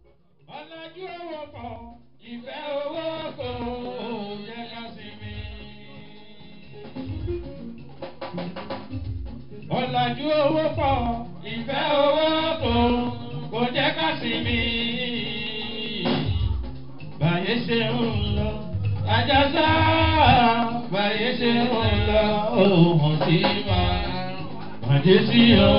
ọ̀làjú owó pọ̀ ìfẹ́ owó kò jẹ́ ká sinmi. ọ̀làjú owó pọ̀ ìfẹ́ owó kò kò jẹ́ ká sinmi. báyé ṣe ń lọ ajásá báyé ṣe ń lọ òhun sí wa bàjẹ́ sí o.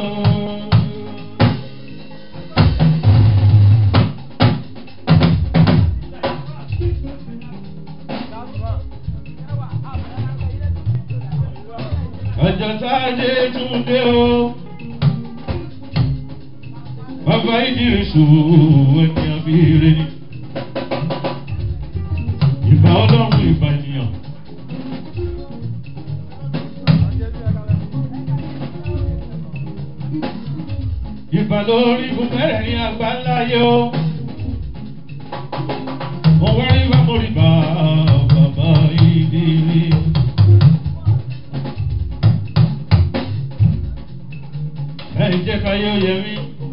ọjọ́ sáájé tún dé o. Bàbá ìdírísù ènìyàn bí ire ni. Ìbá ọlọ́run ìbá ènìyàn. Ìbá lórí bùkẹ́rẹ̀ ní àgbáńlá yé o. Mo wá rí bá mo rí bá bàbá ìdírísù. ẹ jẹ́ ká yóò yẹ mí.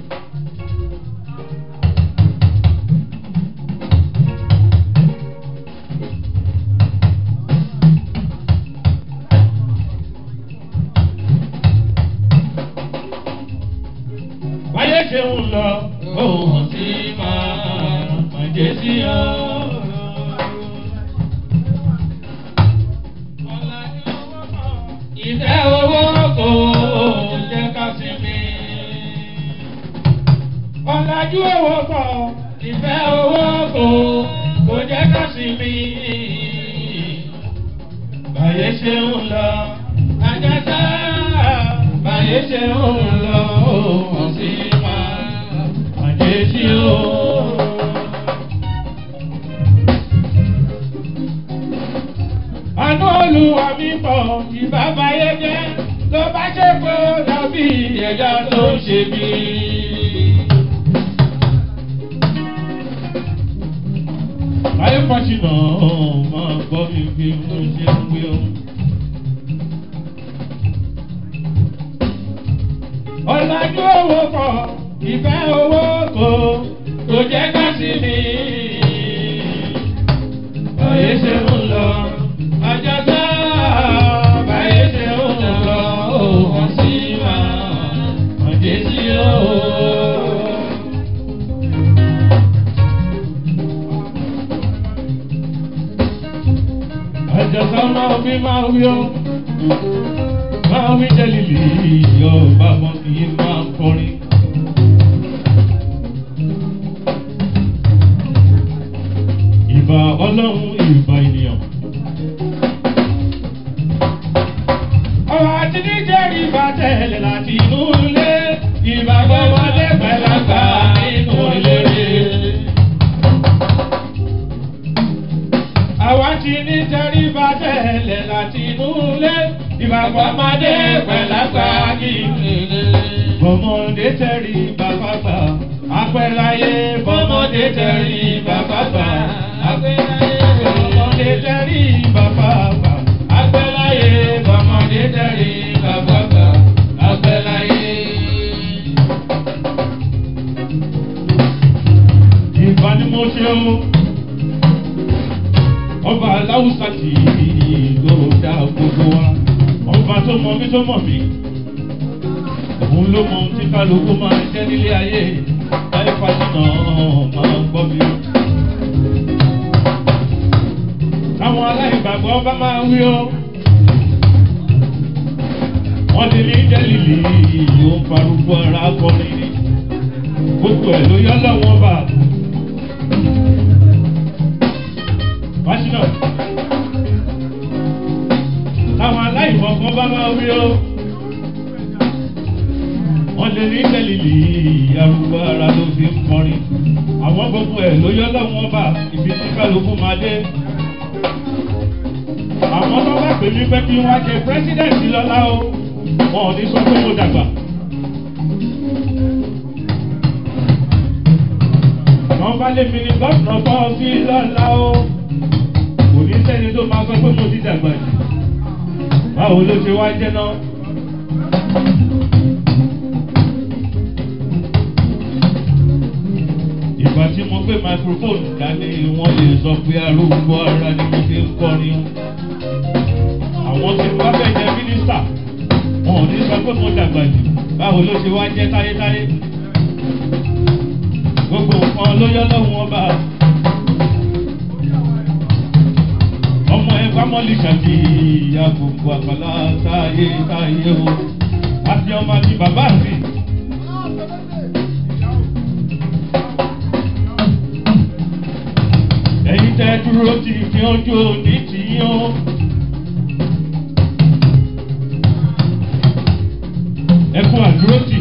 báyé ṣe ń lọ ohun tí máa bàjẹ́ sí ọ. ìfẹ́ owó kò jẹ́ ká sinmi. ọ̀làjú owó pọ̀ ìfẹ́ owó kò kò jẹ́ ká sinmi. báyé ṣe ń lọ ajásá báyé ṣe ń lọ òun sì máa bàjẹ́ sí o. àánú olúwa mi pọ̀ ìbábáyé jẹ́ tó bá ṣe pé ó dàbí ẹ̀dá tó ń ṣe bí. Ayé pàṣínà máa gbọ́ mi bí mo ṣe ń gbé o. Ọ̀làjú owó pọ̀ ìfẹ́ owó kò kò jẹ́ ká sí ni. Ayé ṣe ń lọ ajásá báyé ṣe ń lọ òun sí máa ọ̀dẹ́ sí o. Àjàsá máa wí máa wí ó, máa wí jẹ́lìlì yọ bàbá kì í máa kọrin. Ìbà ọlọ́run ìbà ènìyàn. ọ̀rọ̀ àti níjẹ́rìí bá tẹ̀lé láti inú ilé ìbàgbọ́ ọmọdé pẹ̀lágbà nínú ìlérí. àwa ti níjẹ́rìí bá tẹ̀lé láti inú ilé ìbàgbọ́ ọmọdé pẹ̀lágbà nínú ìlérí. bọ́mọdé tẹ̀rí bàbá gbà apẹ̀láyé bọ́mọdé tẹ̀rí bàbá gbà apẹ̀láyé bọ́mọdé tẹ̀rí bàbá gbà apẹ̀láyé bọ́mọdé tẹ̀rí bàbá gbà apẹ̀láyé. ìbá ni mo ṣe o ọba aláwùsá kì í ló dá gbogbo wa ọba tó mọ mí tó mọ mí òun ló mọ ohun tí kálukú máa ń jẹ́ nílé ayé láì fàṣínà máa ń gbọ́ mi. Táwọn aláìgbàgbọ́ bá máa wí ó. Wọ́n ti ní jẹ́lìlì yóò ń farúgbó ara kọrin ní. Gbogbo ẹ̀ ló yọ lọ́wọ́ bá. Fàṣínà. Táwọn aláìmọ̀kan bá máa wí ó wọ́n lè ní tẹ̀lìlì arúgbó ara ló fi ń kọrin àwọn gbogbo ẹ̀ ló yọ lọ́wọ́n bá ibi tí kálukú máa dé. àwọn tó bá pè mí pé kí wọ́n ṣe pírẹ́sídẹ̀ǹtì lọ́la o wọn ò ní sọ pé mo dàgbà. wọ́n bá lé mi ní gọ́ọ̀nà bọ́ sí lọ́la o kò ní sẹ́ni tó máa sọ pé mo ti dàgbà jù. báwo ló ṣe wá jẹ́ náà. ìgbà tí mo gbé microphone dání wọ́n lè sọ pé arúgbó ara ni mo fi ń kọrin àwọn tí wọ́n fẹ́ jẹ mínísítà wọn ò ní sọ pé mo dàgbà jù báwo ló ṣe wá jẹ́ táyétáyé gbogbo nǹkan ló yọ lọ́wọ́ ọba ọmọ ẹ fámọ́lì ṣàbí ìyá gbogbo àpàlà táyé táyé o àti ọmọ àti bàbá mi. ẹ̀yin tẹ́ dúró tì fi ojú òní tì í o. ẹ kú àdúró tì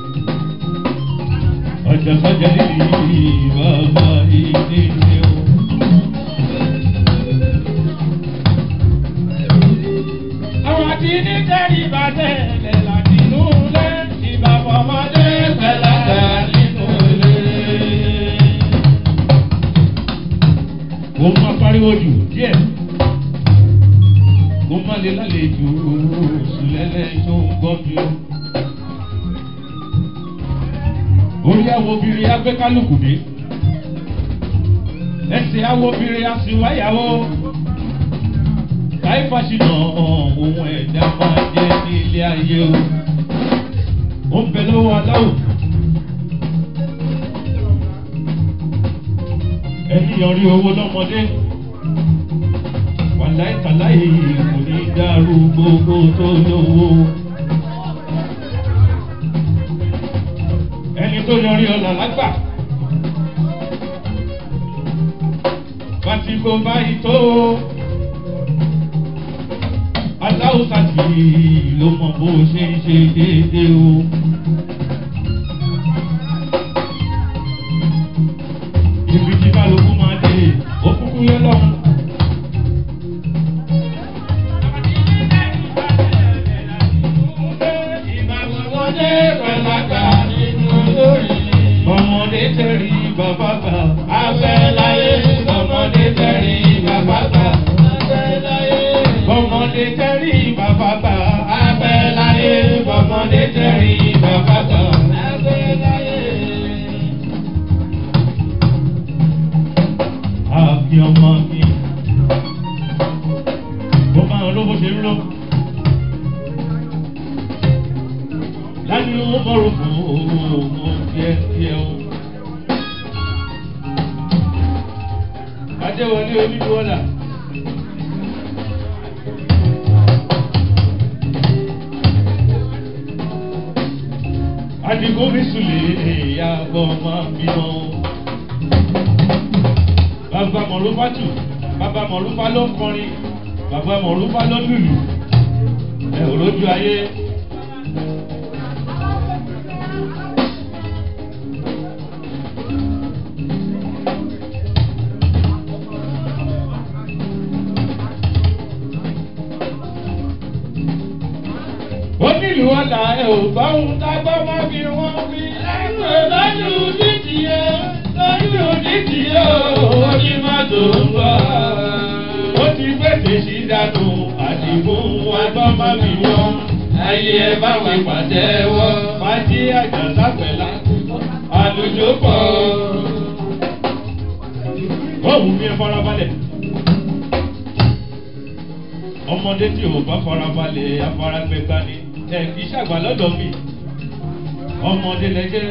ọjà sọjà níbi bàbá ìdí ni o. àwọn àti ní tẹ́rì bá tẹ̀lé láti inú ilé ìbàbọ̀ ọmọdé pẹ̀láta nínú ilé. ó máa pariwo jù díẹ̀ ó má lè lálejò sùlẹ́lẹ̀ tó ń gbọ́ mi o. orí àwọn obìnrin agbé kálukú dé ẹsẹ̀ àwọn obìnrin aṣèwáyàwó káyífàṣìnà ohun ẹ̀dá máa jẹ́ ní ilé ayé o ó ń bẹ lọ́wọ́ aláwọ̀ ẹni yọrí owó lọ́mọdé wàláì tàláì kò ní dàrú gbogbo tó lówó. ẹni tó yọrí ọ̀là lágbà. Fàtìkò báyìí tó aláwùsà tì ló mọ bó ṣe ń ṣe déédéé o. Ibi tí kálukú máa dé, ó kúkú yẹ lọ́hùn. Ọmọdé tẹ̀rí bàbá bá. Afẹ́ láyé, ọmọdé tẹ̀rí bàbá bá. Afẹ́ láyé, Ọmọdé tẹ̀rí bàbá bá. afẹ́ láyé, ọmọdé tẹ̀rí bàbá bá. Afẹ́ láyé. Àbí ọmọ mi. Ó máa ń lọ bó ṣe ń lọ. Láti ó mọ̀rọ̀ fún ọmọ díẹ̀ díẹ̀ o. Adéwọlé onídùúwọ́là. Adigun mi sùn lè ìyá ọmọ mi mọ́ bàbá mọ̀lúfà tù bàbá mọ̀lúfà ló ń kọrin bàbá mọ̀lúfà ló lùlù ẹ ò lójú ayé. onílù ọ̀la ẹ ò bá òun dágbọ́ má fi wọ́n fi ẹgbẹ́ lọ́dún títì yẹ lọ́dún títì yẹ oní mọ́tò ń bọ̀. ó ti gbèsè sí dànù àdìmú agbọ́ má fi wọ́n. Ayé ẹ bá wí pàtẹ́wọ́. Fájí àjàsá pẹ̀lá àlùjọ pọ̀. Bọ́ọ̀mù mi ẹ farabalẹ̀. Ọmọdé tí ò bá farabalẹ̀ afárágbẹ́gbá ni ẹ kì í ṣàgbà lọ́dọ̀ mi. Ọmọdé lẹ́jẹ́.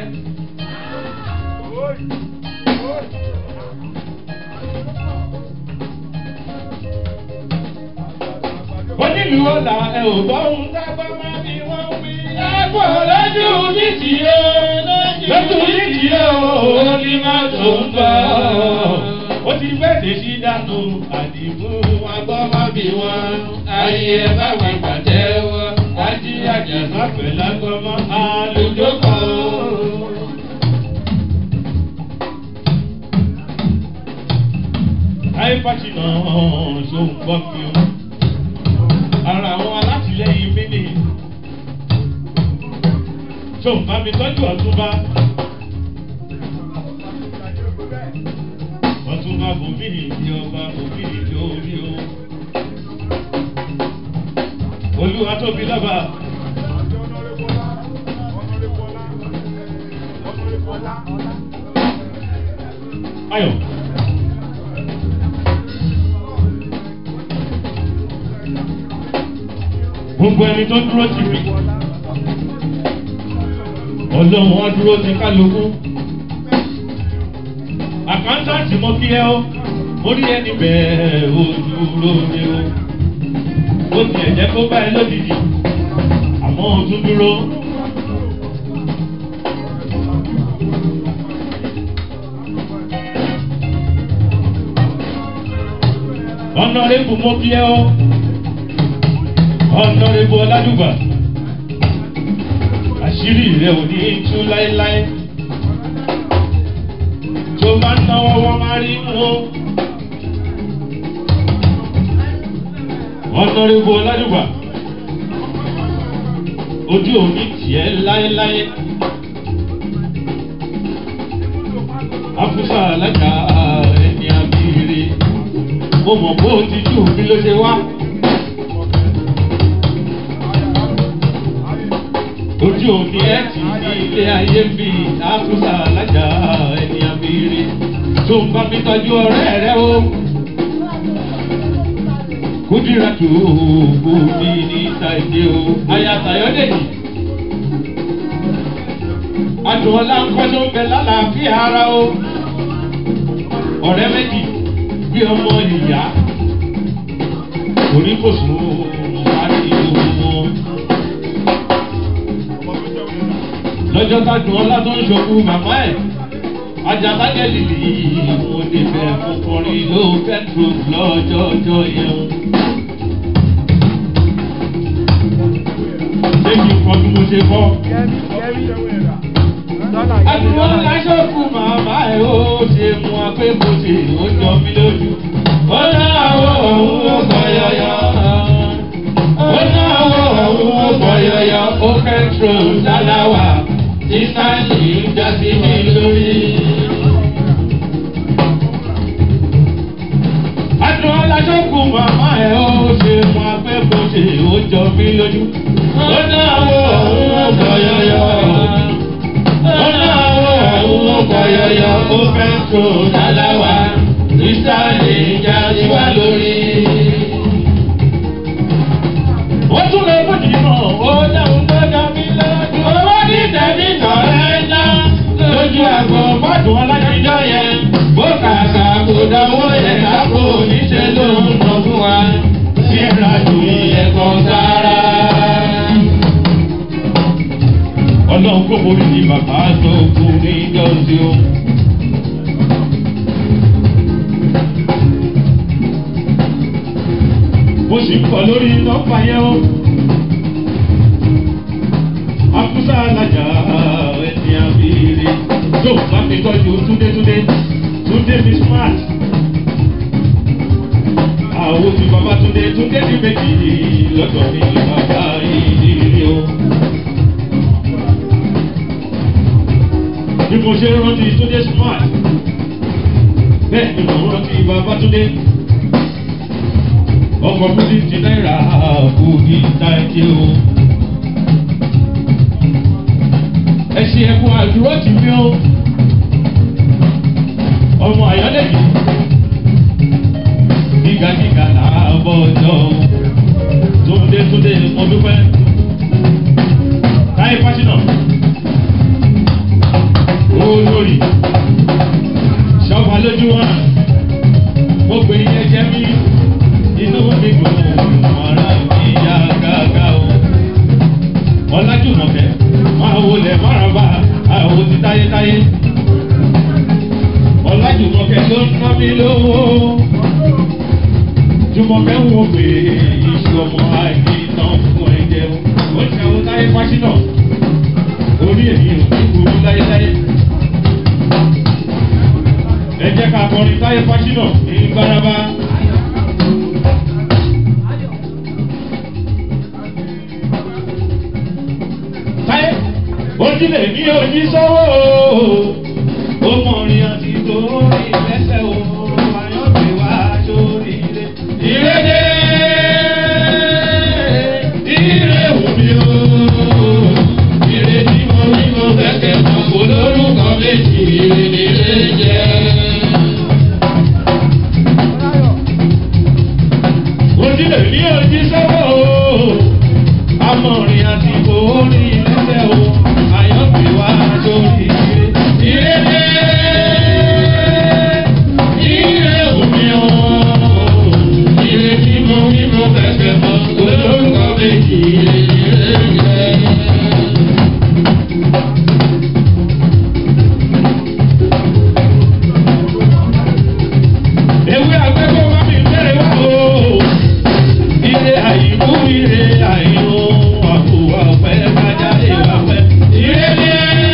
Onílù ọ̀la ẹ ò bá òun dábà máa fi wọ́n wí. Ẹ̀pọ̀ lójú títì yẹ Lọ́tún nídìí ẹ̀ o, ní máa tó ń bọ̀. Ó ti gbẹ̀dẹ̀ sí dànù àdìmú agbọ́ má bí wọn. Ayé ẹ bá wí pàtẹ́wọ́. Wájí àjàsá pẹ̀lú agbọ́mọ àlùjọ kan. Táyé Fáṣínà ṣó ń gbọ́ mi o. Ara àwọn alátìlẹyìn mi ni. Ṣó ń bá mi tọ́jú ọ̀túnba. Ọ̀túnba bòmí ìdí ọba bòmí ìdí orí o. Olúwa tóbi lọ́ba. ayọ̀. gbogbo ẹni tó dúró tì mí ọlọ́run wọn dúró ti kálukú àkáńtàǹtì mọ kí ẹ ó mo rí ẹni bẹ́ẹ̀ ó dúró ni ó ó tiẹ̀ jẹ́ kó bá ẹ lójijì àmọ́ ó tún dúró. ọ̀nàrẹ́bù mo kí ẹ ó ọ̀nàrẹ́bù ọ̀làdùgbà àṣírí rẹ̀ ò ní tú láéláé tó bá ń náwó wọn máa rí mú. ọ̀nàrẹ́bù ọ̀làdùgbà ojú òní tiẹ̀ láéláé. afusa alága ẹni abiri mo mọ̀ bó ti jù mí ló ṣe wá. ojú òní ẹ ti ní ilé ayé ń bí afusa alága ẹni abiri tó ń bá mi tọ́jú ọ̀rẹ́ rẹ o. kúdìrà tó kú ní ní ṣàìdí o ayatayọ́dẹ̀yìn adùnọlá ń kọ́ tó ń bẹ lálàáfíà ara o ọ̀rẹ́ méjì bí ọmọ ìyá orí kò sùn láti owó lọ́jọ́ tádùnọlá tó ń ṣokú màmá ẹ̀ ajabalẹ̀ lìlì mo débẹ̀ mo kọrin ló pẹ́trò lọ́jọ́ ọjọ́ yẹn. ṣé kí n kọ́ bí mo ṣe kọ́? Àdúrà láṣọ́kù màmá ẹ̀ ó ṣe mú apébòsè ó jọ mí lójú. Ó náwó òun ó gbọ́ yọyọ. Ó náwó òun ó gbọ́ yọyọ. Ó pẹ́trò dáláwà tí sáàlì ń já sí mi lórí. Àdúrà láṣọ́kù màmá ẹ̀ ó ṣe mú apébòsè ó jọ mí lójú. Ó náwó òun ó gbọ́ yọyọ yọyọ ó fẹ́ tó dáláwa ìsàlẹ̀ ìjà ti wá lórí. ó tún lè bó jì mọ̀ ó dáhùn tó dá mi lójú. owó ní tẹ̀mí tọ̀rẹ́ ńlá lójú àgọ́ fọ́dún ọlájíjọ́ yẹn. bó kàkà kò dánwó yẹn lápò níṣẹ́ ló ń nà fún wa. bí ẹ̀rọ ju ẹ̀kọ́ sára. ọlọ́run kò borí ní bàbá tó kú ní ìjọ́sí o. mo sì ń kọ lórí nọ́mbà yẹn o. Afúsá alájà ẹni àbíire tó bá mi tọ́jú túndétúndé túndé mi smart. Àwọn ti bàbá túndé túndé ní méjì lọ́dọ̀ mi bàbá ìdílé o. Bí mo ṣe rántí túndé smart, bẹ́ẹ̀ ni mo rántí bàbá túndé ọkọ̀ fifty náírà kù ní táìkì o. ẹ ṣe ẹkún àdúró tì mí o. ọmọ àyọ́lẹ̀yìn gígagíga làbọ̀ ọjọ́ tóńdé tóńdé mo dúpẹ́. táyé fásínà olórí ṣọ́ba lójú wọn gbogbo ìyẹn jẹ́ mí inú mi dùn ara mi yá gágá o. ọlájúmọ̀kẹ́ máa wọlé máraba àwọn ti táyétáyé. ọlájúmọ̀kẹ́ ló ń ná mi lówó. jùmọ̀kẹ́ ń wo pé iṣu ọmọ àìní tán fún ẹ jẹun. ó ṣe àwọn táyé fásinà orí èmi ò ní burú láyéláyé. ẹ jẹ́ ká kọrin táyé fásinà ní gbáraba. ojúlé ní ojú sọ́wọ́ ó mọ orin àti torí lẹ́sẹ̀ o ayọ́bẹ̀ wá sórí ilé. ìrèdè ìrè wùmí o ìrèdí mo rí mo fẹ́kẹ̀ mọ̀ kó lórúkọ méjì ìrèdè lè jẹ́. èmi ò jí sọ́wọ́ o amọ̀rin àti orí lẹ́sẹ̀ o àyànfi wá sórí ire. ire dé ire omi o ire tí mo rí mo fẹsẹ̀ mọ́ olórúkọ méjì ire ire ire. ewé agbẹ́kọ̀ wá mi bẹ̀rẹ̀ wá o. Ire àyíkú ire àyíkú àpò àpẹ kájáde àpẹ. Ire dé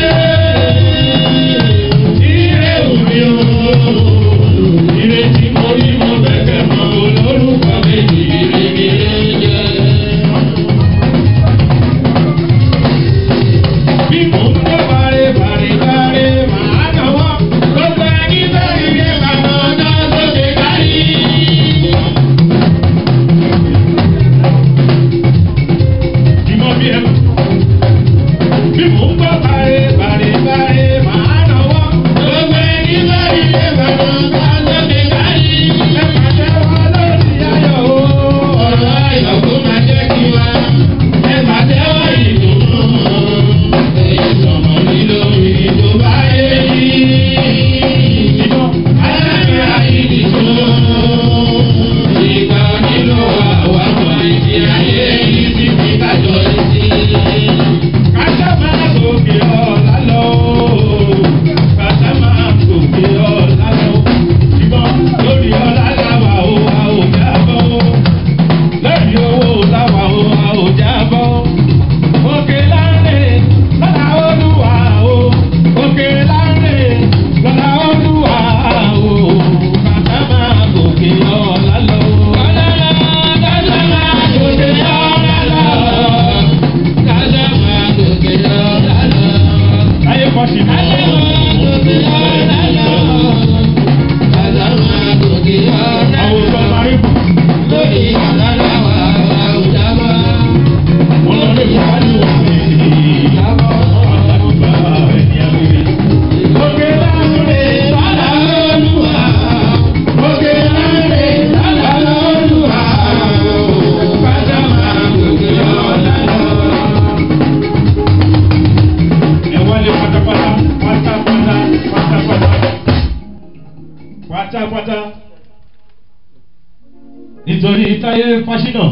ire òmi o. Ire tí mo rí mo bẹ̀kẹ̀ mọ́ olórúkọ méjì ire ire jẹ́. Bí mo ń gbọ́ bàrẹ̀ bàrẹ̀ bàrẹ̀ màá náwó. Gbogbo ẹni bẹ́ẹ̀ ni ẹ máa ná ọjọ́ sókè kárí. Ìmọ̀ bí ẹ. Bí mo ń gbọ́ bàrẹ̀ bàrẹ̀ bàrẹ̀ màá náwó. Gbogbo ẹni bẹ́ẹ̀ ni ẹ máa ná ọjọ́ sókè kárí. Ẹ máa jẹ́ wá lórí ayọ̀ o. Ọ̀rọ̀ ayọ̀ kó máa jẹ́ kí wá. Ẹ máa jẹ́ wá ìdùnnú. Èyí sọ̀mọ́ nílò ìjọba yé ìdìbò. Ayé ayé ìdìbò. Ìgbà nílò àwọn ọmọ ìdí ayé yìí ti fi kájọ létí. Kásá máa gòkè ọ̀la lọ. Kásá máa gòkè ọ̀la lọ. Ìbọn lórí ọ̀la làwà ó, a ò jábọ̀. Lórí owó làwà ó, a ò jábọ̀. Òkè láńlé lọ́la olúwa o. Òkè láńlé lọ́la olúwa o. Kásá máa gòkè ọ̀la lọ. Kásá máa gòkè ọ̀la lọ. Kásá máa gòkè ọ̀la lọ. Ayé kọ́ sí mi. Kásá máa gòkè ọ̀la lọ. Kásá máa gòkè ọ̀la lọ. Àwòrán máa rí bù. Lórí ọ̀la làwà àwùjá bá. Wọ́n lọ lé ìwádìí wọ̀ sí ìyàbọ̀. Àgbàdùgbà ẹni àgbèrè. Òkè láńlé lọ́la olúwa. Òkè láńlé lọ́la olúwa. Kásá máa gòkè ọ̀la lọ ẹ wálé pátápátá pátápátá pátápátá pátápátá nítorí táyé fásinà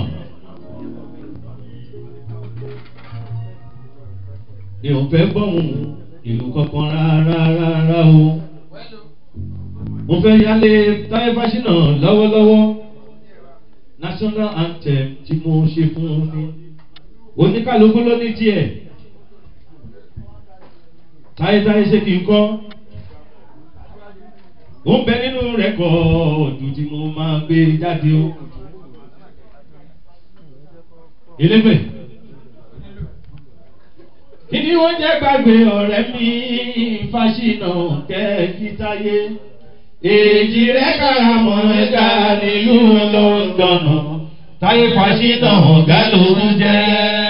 èèyàn fẹ́ gbọ́hùn ìlú kankan rárá rárá o mo fẹ́ yálé táyé fásinà lọ́wọ́lọ́wọ́ national anthem tí mo ṣe fún un ní oníkàlùkù ló ní tiẹ̀ táyétáyé ṣé kí n kọ́ ó ń bẹ nínú rẹ́kọ̀ọ̀dù tí mo máa gbé jáde o elégbè kí ni wọ́n jẹ́ gbàgbé ọ̀rẹ́ mi fásinà kẹ́ẹ̀kí táyé èjì rẹ̀ karamọ̀ ẹ̀ka nílùú lọ́ńdọ̀nà táyé fásinà ọ̀gá lòún jẹ́.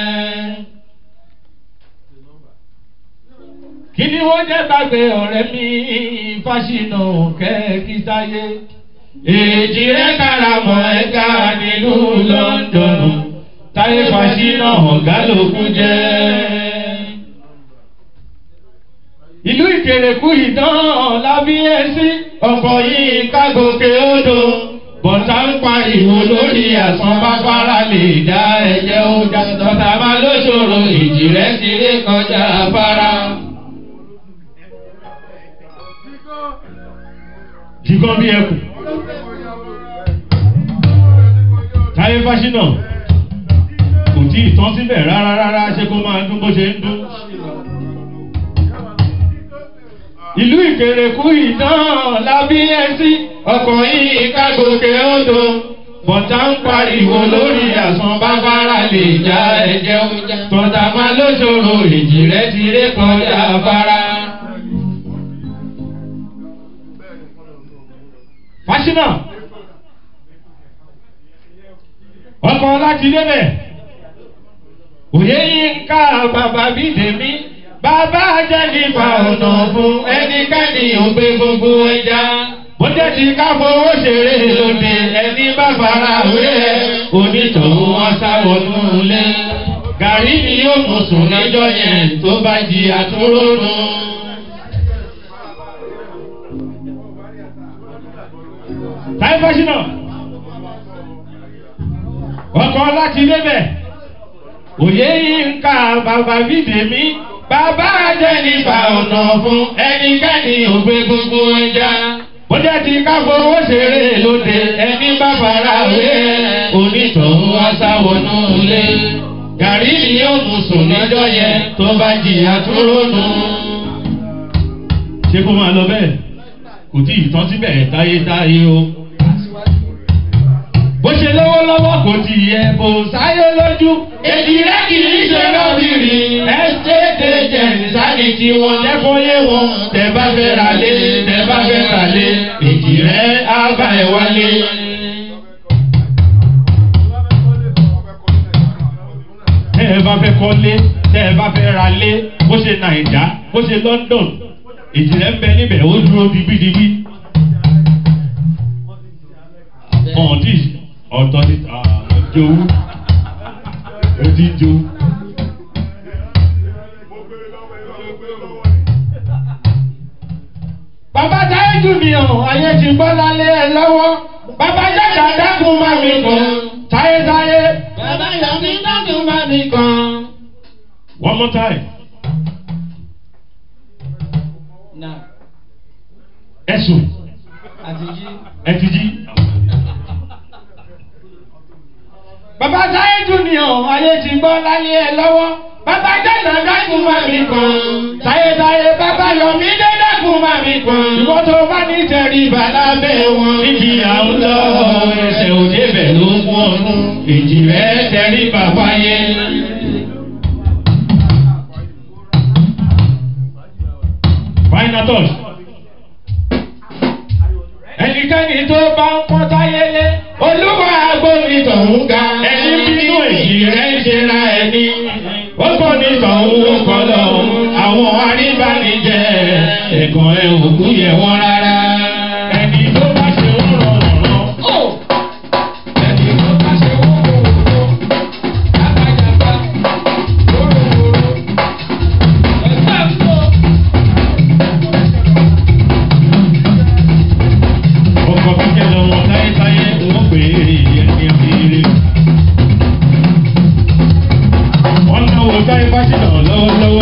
kí ni wọ́n jẹ́ gbàgbé ọ̀rẹ́ mi fásinà kẹ́ẹ̀kí táyé. èjì rẹ̀ karamọ̀ ẹ̀ka nílùú lọ́ńdọ̀nù táyé fásinà ọ̀gá lókun jẹ́. ìlú ìkèrèkú ìdán lábí ẹsí ọkọ̀ yìí kágòkè odò bọ̀tà ń pariwo lórí àsán bábára lè dá ẹ̀jẹ̀ ó dá tọ́ta máa lóṣòro ìjì rẹ̀ ti ré kọjá afárá. jígan bí ẹkùn. táyé fásinà kò tí ì tán síbẹ̀ rárá rárá ṣé kó máa dún bó ṣe ń dún. ìlú ìkèrèkú ìtàn lábí ẹsí ọkọ̀ yìí kágòkè odò bọ̀tà ń pariwo lórí àsán bábára lè já ẹ̀jẹ̀ ọjà tọ́ta máa lóṣòro ìjì rẹ̀ ti ré kọjá afárá. fásinà ọkọ̀ láti débẹ̀ òye yìí ń ká bàbá bí dèmí bàbá jẹ́ nípa ọ̀nà fún ẹnikẹ́ni ògbé gbogbo ẹja bó jẹ́ ti ká fowó ṣeré lóde ẹni bá fara wé ẹ onítọ̀hún wọn sáwọnú ilé. Gàrí ni yóò mú sùn lọ́jọ́ yẹn tó bá jí àtúrónú. táyé fásinà ọkọ láti lébẹ̀ òye yìí ń ka bàbá bídèmí Bàbá Jẹ́nifà ọ̀nà fún ẹnikẹ́ni ògbé gbogbo ẹja. ó jẹ́ ti ká fowó ṣeré lóde Ẹni bá fara wé onítọ̀hún wá sáwọnú ilé. Gàrí ni yóò mú sùn lọ́jọ́ yẹn tó bá jìyà tó rónú. ṣé kó máa lọ bẹ́ẹ̀ kò tí ì tán síbẹ̀ táyé táyé o. bó ṣe lọ́wọ́lọ́wọ́ kò tí ì yẹ bó sáyé lójú. Èdè rẹ̀ kì í ṣe lọ́bìrì. Ẹ́stéèdè jẹ̀ǹsáni tí wọ́n lẹ́kọ̀ọ́ yé wọn. Tẹ bá fẹ́ ra lé, tẹ bá fẹ́ ra lé. Èdè rẹ̀ á bá ẹ wálé. tẹ́ ẹ bá fẹ́ kọ́lé tẹ́ ẹ bá fẹ́ ra lé bó ṣe nàìjà bó ṣe london ìjìnlẹ̀ ń bẹ níbẹ̀ ó dúró digbídigbí. ọ̀dí ọ̀tọ̀ ní jowú ojú jowú. bàbá táyé junior ayé ti gbọ́ lálẹ́ ẹ lọ́wọ́ bàbá jáde dákun má mi kàn táyé táyé. Bàbá Yomi dákun bá mi kàn. one more time. ẹ̀sùn ẹ ti jí. bàbá táyé junior ayé ti gbọ́ lálẹ́ ẹ lọ́wọ́ bàbá jáde dákun má mi kàn táyé táyé bàbá Yomi dé dákun má mi kàn. ìwọ tó bá ní tẹríba lábẹ́ wọn. níbi à ń lọ ẹsẹ̀ òde bẹ̀ ló mú ọdún èjì rẹ̀ tẹríba fáyé. final touch. ẹnikẹ́ni tó bá ń pọ́n táyé lé Olúwa agbóni tọ̀hún ga. ẹni bínú èjì rẹ̀ ń ṣe ra ẹni. Ó kọ́ ní tọ̀hún ó kọ́ lọ́hún. Àwọn aríbanijẹ́ ẹ̀gàn ẹ̀ òkú yẹ wọ́n rárá. ẹni tó bá ṣe wọ́n rọrùn rán. Ẹni tó bá ṣe wọ́n wò wò jábàjábá wórówóró. Ẹ̀ka ń lọ. ọkọ̀ kíkẹ́ lọ́wọ́ táyétáyé wọ́n pè é ẹni ẹ̀rí. wọ́n náwó táyé fásitì lọ́wọ́lọ́wọ́